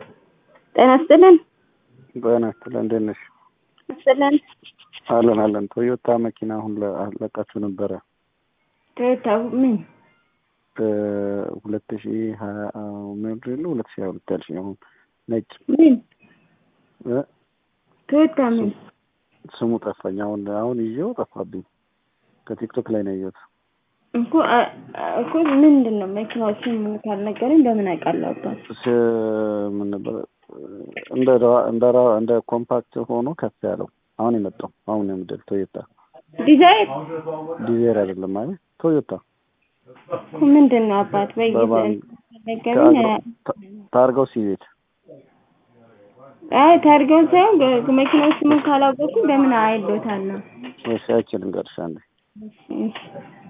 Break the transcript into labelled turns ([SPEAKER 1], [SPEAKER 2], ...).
[SPEAKER 1] ጤና ይስጥልን።
[SPEAKER 2] ጤና ይስጥልን። እንዴት ነሽ?
[SPEAKER 1] ይስጥልን።
[SPEAKER 2] አለን አለን። ቶዮታ መኪና አሁን ለቃችሁ ነበረ
[SPEAKER 1] ቶዮታ ምን
[SPEAKER 2] ሁለት ሺ ሀያ ሞዴል ሁለት ሺ ሀያ ሁለት ያልሽኝ አሁን ነጭ
[SPEAKER 1] ምን
[SPEAKER 2] እ
[SPEAKER 1] ቶዮታ ምን
[SPEAKER 2] ስሙ ጠፋኝ። አሁን አሁን ይዤው ጠፋብኝ። ከቲክቶክ ላይ ነው ያየሁት።
[SPEAKER 1] እኮ አ- አ- እኮ ምንድን ነው መኪናዎችን ምን ካልነገረኝ በምን አውቃለሁ? አባት
[SPEAKER 2] ስ- ምን ነበር እንደ ራ- እንደ ራ- እንደ ኮምፓክት ሆኖ ከፍ ያለው አሁን የመጣው አሁን የምድል ቶዮታ
[SPEAKER 1] ዲዛይን
[SPEAKER 2] ዲዜር አይደለም ማለት ቶዮታ
[SPEAKER 1] እኮ ምንድን ነው አባት በጊዜ
[SPEAKER 2] በባንክ
[SPEAKER 1] ነገረኝ።
[SPEAKER 2] ታርገው ሲቤት
[SPEAKER 1] አይ ታርገውን ሳይሆን ገ- መኪናዎች ምን ካላወቁ በምን አይሎታል ነው
[SPEAKER 2] እሺ አይችልም ገርሻ እንዴ
[SPEAKER 1] እሺ